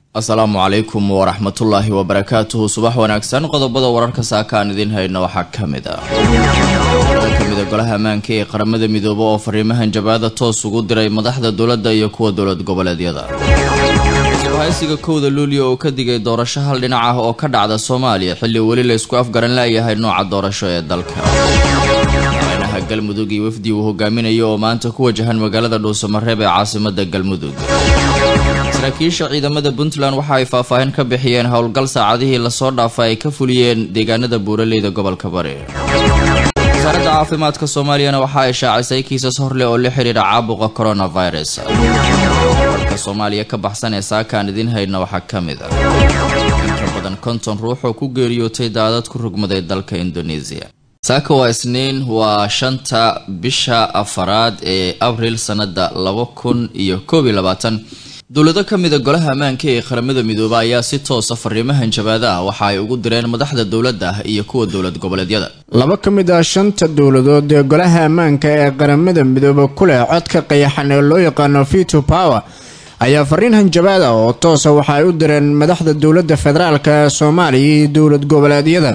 asalaamu calaykum waraxmatullaahi wabarakaatuhu subax wanaagsan qodobada wararka saaka aan idiin hayno waxaa ka mid ah kamida golaha ammaanka ee qaramada midoobe oo fariimahan jabaada toos ugu diray madaxda dowladda iyo kuwa dowlad goboleedyada haysiga kowda luulyo oo ka digay doorasho hal dhinac ah oo ka dhacda soomaaliya xilli weli la isku afgaran laayahay nooca doorasho ee dalka madaxweynaha galmudug iyo wafdi uu hogaaminayo oo maanta ku wajahan magaalada dhuusamareeb ee caasimada galmudug saraakiisha ciidamada puntland waxa ay faahfaahin ka bixiyeen howlgal saacadihii lasoo dhaafa ay ka fuliyeen deegaanada buuraleyda gobolka bari wasaaradda caafimaadka soomaaliyana waxa ay shaacisay kiisas horleh oo la xiriira caabuqa coronavirus warka soomaaliya ka baxsan ee saakaan idiin hayna waxaa ka mid ah inka badan konton ruux oo ku geeriyootay daadad ku rugmaday dalka indonesia saaka waa isniin waa shanta bisha afaraad ee abriil sanada laba kun iyo koob iyo labaatan dowlado ka mida golaha ammaanka ee qaramada midoobe ayaa si toosa fariimahan jabaada ah waxa ay ugu direen madaxda dowladda iyo kuwa dowlad goboleedyada laba ka mid ah shanta dowladood ee golaha ammaanka ee qaramada midoobe ku leh codka qayaxan ee loo yaqaano veto power ayaa fariin hanjabaad ah oo toosa waxa ay u direen madaxda dowladda federaalk ee soomaaliya iyo dowlad goboleedyada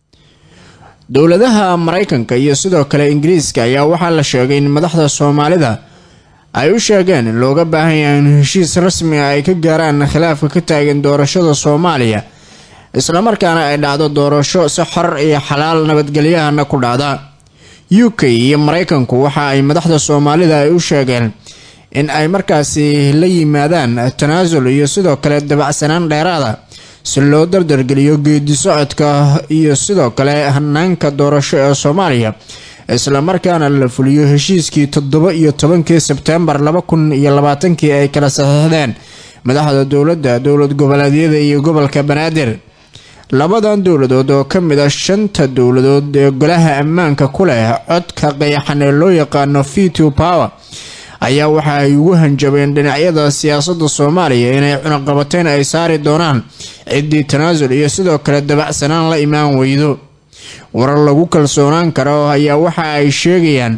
dowladaha maraykanka iyo sidoo kale ingiriiska ayaa waxaa la sheegay in madaxda soomaalida ay u sheegeen in looga baahan yahay in heshiis rasmi ah ay ka gaaraan khilaafka ka taagan doorashada soomaaliya islamarkaana ay dhacdo doorasho si xor iyo xalaal nabadgelyahana ku dhacda u k iyo maraykanku waxa ay madaxda soomaalida ay u sheegeen in ay markaasi la yimaadaan tanaasul iyo sidoo kale dabacsanaan dheeraada si loo dardargeliyo geedi socodka iyo sidoo kale hanaanka doorasho ee soomaaliya islamarkaana la fuliyo heshiiskii toddoba iyo tobankii sebtembar laba kun iyo labaatankii ay kala saxiixdeen madaxda dowladda dowlad goboleedyada iyo gobolka banaadir labadan dowladood oo ka mid a shanta dowladood ee golaha ammaanka ku leh codka qayaxan ee loo yaqaano veto power ayaa waxa ay ugu hanjabeen dhinacyada siyaasadda soomaaliya inay cunaqabateyn ay saari doonaan ciddii tanaasul iyo sidoo kale dabacsanaan la imaan weydo warar lagu kalsoonaan karo ayaa waxa ay sheegayaan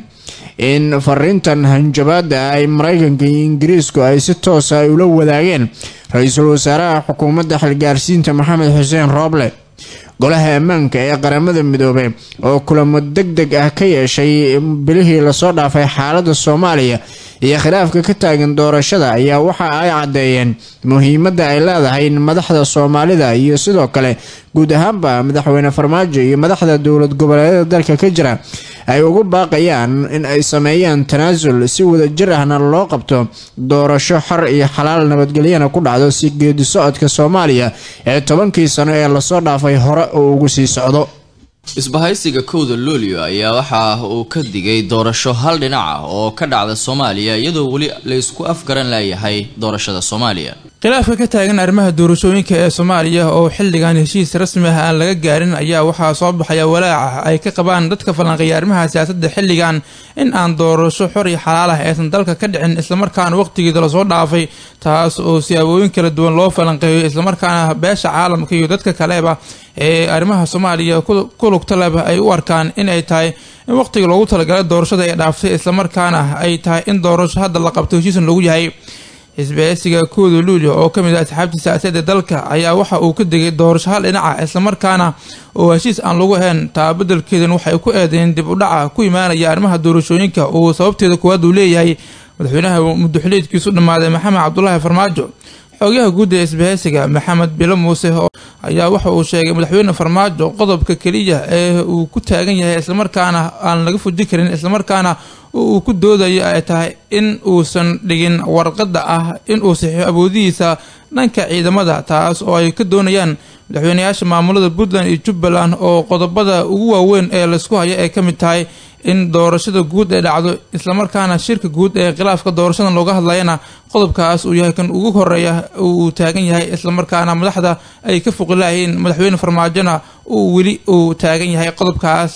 in fariintan hanjabaada ay maraykanka iyo ingiriisku ay si toosa ay ula wadaageen ra-iisul wasaaraha xukuumadda xilgaarsiinta maxamed xuseen rooble golaha ammaanka ee qaramada midoobe oo kulamo deg deg ah ka yeeshay bilihii lasoo dhaafay xaalada soomaaliya iyo khilaafka ka taagan doorashada ayaa waxa ay caddeeyeen muhiimadda ay leedahay in madaxda soomaalida iyo sidoo kale guud ahaanba madaxweyne farmaajo iyo madaxda dowlad goboleedyada dalka ka jira ay ugu baaqayaan in ay sameeyaan tanaasul si wadajir ahna loo qabto doorasho xor iyo xalaal nabadgelyana ku dhacdo si geedi socodka soomaaliya ee tobankii sano ee lasoo dhaafay hore oo ugu sii socdo isbahaysiga kowda luulyo ayaa waxa uu ka digay doorasho hal dhinac ah oo ka dhacda soomaaliya iyadoo weli la isku afgaran laayahay doorashada soomaaliya khilaafka ka taagan arrimaha doorashooyinka ee soomaaliya oo xilligan heshiis rasmi ah aan laga gaarin ayaa waxaa soo baxaya walaaca ay ka qabaan dadka falanqeeya arrimaha siyaasadda xilligan in aan doorasho xor iyo xalaal ah aysan dalka ka dhicin islamarkaana waqtigeeda lasoo dhaafay taas oo siyaabooyin kala duwan loo falanqeeyo islamarkaana beesha caalamka iyo dadka kaleba ee arrimaha soomaaliya ku lugta leba ay u arkaan in ay tahay in waqtiga loogu talagalay doorashada ay dhaaftay islamarkaana ay tahay in doorasho hadda la qabto heshiisan lagu yahay xisbiyeysiga kooda luulyo oo kamid ah asxaabta siyaasadeed ee dalka ayaa waxa uu ka degay doorasho hal dhinaca islamarkaana oo heshiis aan lagu ahayn taabadelkeedan waxay ku eedeyn dib u dhaca ku imaanaya arrimaha doorashooyinka uu sababteeda koowaad uu leeyahay madaxweynaha muddoxiliidkiisu dhammaaday maxamed cabdulaahi farmaajo xogayaha guud ee isbahaysiga maxamed bilo muuse ayaa waxa uu sheegay madaxweyne farmaajo qodobka keliya ee uu ku taagan yahay islamarkaana aan laga fuji karin islamarkaana uu ku doodayo ay tahay in uusan dhigin warqadda ah in uu saxiixo awoodihiisa dhanka ciidamada taas oo ay ka doonayaan madaxweyneyaasha maamulada puntland iyo jubbaland oo qodobada ugu waaweyn ee laysku haya ay ka mid tahay in doorashada guud ay dhacdo islamarkaana shirka guud ee khilaafka doorashadan looga hadlayana qodobkaas uu yahay kan ugu horeeya uu taagan yahay islamarkaana madaxda ay ka foqilaayiin madaxweyne farmaajona uu weli uu taagan yahay qodobkaas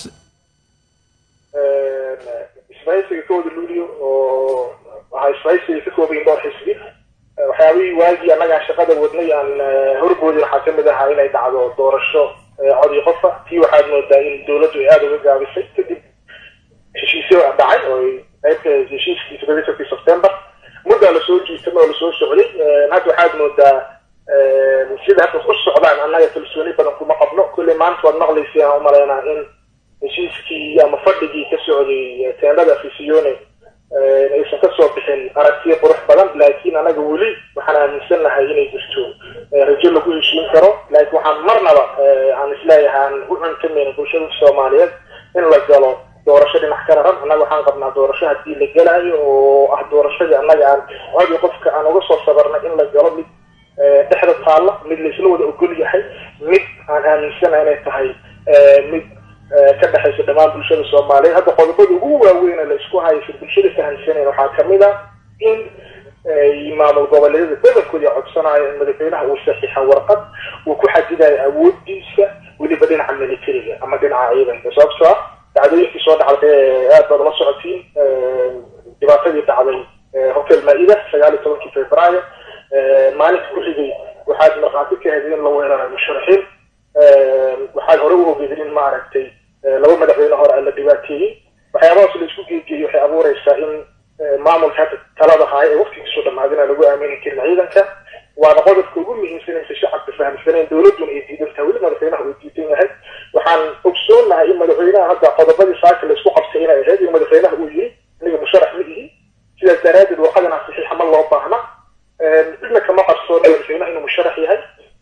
isbahaysiga kooda luuliyo oo waxaa isbahaysiga ka koobayin dhowr xisbi waxyaabihii waagii annagaan shaqada wadnay aan horboodi waxaa kamid ahaa inay dhacdo doorasho cod iyo qofa tii waxaad moodaa in dowladdu ay aada uga gaabisay kadib heshiisyo dhacay oo qaybka heshiiskii toddobiyi tobankii sebtembar muddaa lasoo jiitama oo lasoo socday hadda waxaad moodaa sida hadda ku socdaan annaga kalsooni badan kuma qabno kulley maanta waad maqlaysay aan umalaynaa in heshiiskii ama fadhigii ka socday teendada fisione aysan kasoo bixin aragtiya qurux badan laakiin anaga weli waxaan aaminsannahay inay jirto rajo lagu heshiin karo laakiin waxaan marnaba aan isleeyahay aan u cuntamayna bulshada soomaaliyeed in la galo doorasho dhinac ka raran annaga waxaan qabnaa doorasho haddii la gelaayo oo ah doorashadii annaga aan codi qofka aan uga soo sabarnay in la galo mid dhexda taalla mid laisla wada ogol yahay mid aan aaminsanahay inay tahay mid ka dhexaysa dhammaan bulshada soomaaliyeed hadda qodobada ugu waaweyne la isku haysa bulshada fahamsanayn waxaa kamid a in maamul goboleedyada badankooda codsanayo in madaxweynaha uu saxiixa warqad uu ku xadidayo awoodiisa weliba dhinaca militariga ama dhinaca ciidanka sababtoo ah dacdooyinkii soo dhacday aad baad la socotiin dhibaatadii dhacday hotel maa-ida sagaal iyo tobankii februaayo maalinka ku xigay waxaad markhaati ka heday in la weeraray musharaxiin waxaad hore u ogeedin in maaragtay laba madaxweyne hore la dhibaateeyey waxyaabahaas la isku geegeeyey waxay abuureysaa in maamulka hadda talada haaya ee waqtigiisu dhamaadina lagu aamini karin ciidanka waana qodobka ugu muhiimsanaysa shacabka fahamsanayn dowladuna ay diidan tahay weli madaxweynaha uu diidan yahay waxaan ogsoonahay in madaxweynaha hadda qodobadii saaka la isku qabtay inay ahayd in madaxweynaha uu yiri aniga musharax ma ihi sidaas daraadeed warqadana saxiixa ma loo baahna cidna kama qarsoona madaxweynaha inuu musharax yahay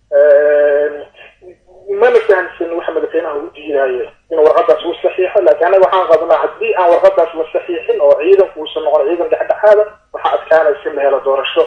mana fahamsan waxa madaxweynaha u diidaayo inuu warqadaas uu saxiixo laakiin anaga waxaan qabnaa haddii aan warqadaas la saxiixin oo ciidanku uusan noqon ciidan dhexdhexaada waxaa adkaanaysa in la helo doorasho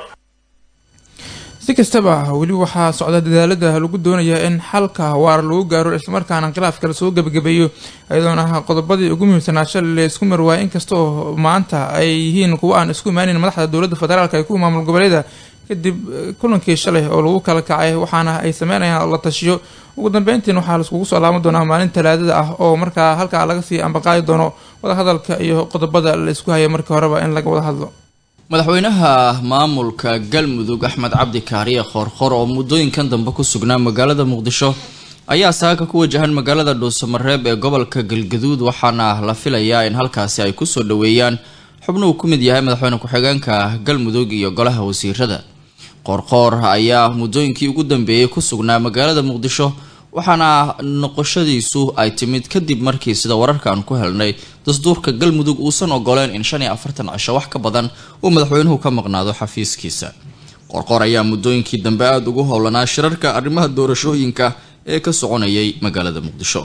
si kastaba weli waxaa socda dadaalada lagu doonaya in xalka waara lagu gaaro islamarkaana khilaafka lasoo gebagabeeyo iyadoona qodobadii ugu muhiimsanaa shalay la isku marwaayay inkasta oo maanta ay yihiin kuwa aan isku imaaneyn madaxda dowladda federaalk ee kuwa maamul goboleeda kadib kulankii shalay oo lagu kala kacay waxaana ay sameynayaan la tashiyo ugu dambeyntiin waxaa laiskugu soo laaban doonaa maalin talaadada ah oo markaa halkaa laga sii ambaqaadi doono wadahadalka iyo qodobada la isku haya markii horeba in laga wada hadlo madaxweynaha maamulka galmudug axmed cabdi kaariye khoorkhor oo muddooyinkan dambe ku sugnaa magaalada muqdisho ayaa saaka ku wajahan magaalada dhuusamareeb ee gobolka galgaduud waxaana la filayaa in halkaasi ay kusoo dhaweeyaan xubnuhu ku mid yahay madaxweyne ku-xigeenka galmudug iyo golaha wasiirada qoorqoor ayaa muddooyinkii ugu dambeeyey ku sugnaa magaalada muqdisho waxaana noqoshadiisu ay timid kadib markii sida wararka aan ku helnay dastuurka galmudug uusan ogoleen in shan iyo afartan cisho wax ka badan uu madaxweynuhu ka maqnaado xafiiskiisa qorqor ayaa muddooyinkii dambe aada ugu howlanaa shirarka arrimaha doorashooyinka ee ka soconayay magaalada muqdisho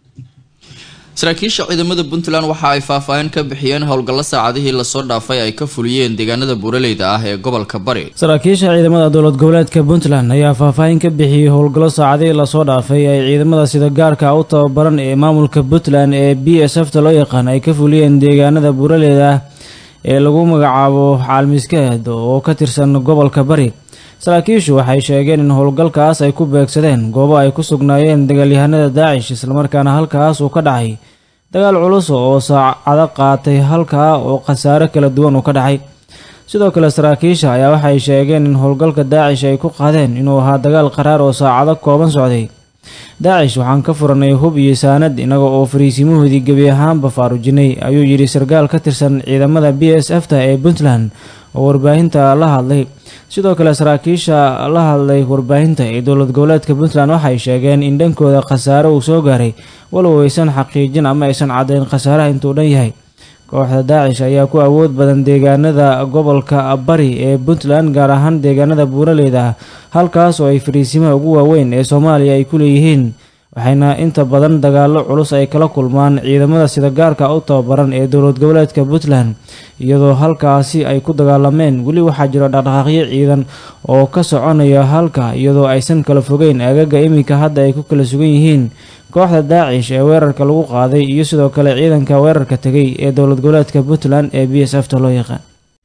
saraakiisha ciidamada puntland waxa ay faahfaahin ka bixiyeen howlgallo saacadihii lasoo dhaafay ay ka fuliyeen deegaanada buuraleyda ah ee gobolka bari saraakiisha ciidamada dowlad goboleedka puntland ayaa faahfaahin ka bixiyey howlgallo saacadihii lasoo dhaafay ay ciidamada sida gaarka u tababaran ee maamulka puntland ee b s f ta loo yaqaan ay ka fuliyeen deegaanada buuraleyda ah ee lagu magacaabo caalmiskeed oo ka tirsan gobolka bari saraakiishu waxay sheegeen in howlgalkaas ay ku beegsadeen goobo ay ku sugnaayeen dagaalyahanada daacish islamarkaana halkaas uu ka dhacay dagaal culus oo saacado qaatay halkaa oo khasaare kala duwan uu ka dhacay sidoo kale saraakiisha ayaa waxay sheegeen in howlgalka daacish ay ku qaadeen inuu ahaa dagaal qaraar oo saacado kooban socday daacish waxaan ka furanay hub iyo saanad inaga oo fariisimahoodii gebi ahaanba faarujinay ayuu yidhi sarkaal ka tirsan ciidamada b s f ta ee puntland oo warbaahinta la hadlay sidoo kale saraakiisha la hadlay warbaahinta ee dowlad goboleedka puntland waxay sheegeen in dhankooda khasaare uu soo gaaray walow aysan xaqiijin ama aysan caddayn khasaaraha intuu dhan yahay kooxda daacish ayaa ku awood badan deegaanada gobolka bari ee puntland gaar ahaan deegaanada buuraleyda ah halkaas oo ay fariisimaha ugu waaweyn ee soomaaliya ay ku leeyihiin waxayna inta badan dagaallo culus ay kala kulmaan ciidamada sida gaarka u tababaran ee dowlad goboleedka puntland iyadoo halkaasi ay ku dagaalameen weli waxaa jiro dhaqdhaqaaqyo ciidan oo ka soconaya halka iyadoo aysan kala fogeyn agaga iminka hadda ay ku kala sugan yihiin kooxda daacish ee weerarka lagu qaaday iyo sidoo kale ciidanka weerarka tegay ee dowlad goboleedka puntland ee b s f ta loo yaqaan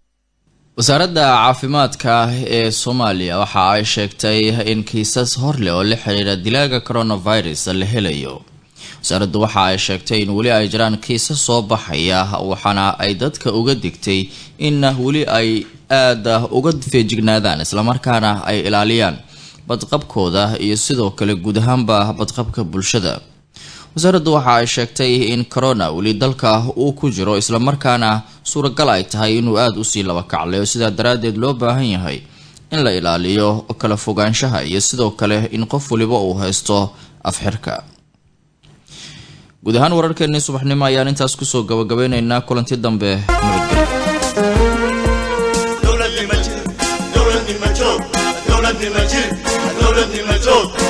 wasaaradda caafimaadka ee soomaaliya waxa ay sheegtay in kiisas horleh oo la xiriira dilaaga coronavirus la helayo wasaaraddu waxa ay sheegtay in weli ay jiraan kiisas soo baxaya waxaana ay dadka uga digtay in weli ay aada uga feejignaadaan islamarkaana ay ilaaliyaan badqabkooda iyo sidoo kale guud ahaanba badqabka bulshada wasaaraddu waxa ay sheegtay in corona weli dalka uu ku jiro islamarkaana suuragal ay tahay inuu aada usii laba kaclayo sidaa daraaddeed loo baahan yahay in la ilaaliyo kala fogaanshaha iyo sidoo kale in qof waliba uu haysto afxirka guud ahaan wararkeenii subaxnimo ayaan intaas kusoo gabagabeyneynaa kulanti dambe nabadgelyo دولة المجيد دولة المجيد دولة المجيد دولة المجيد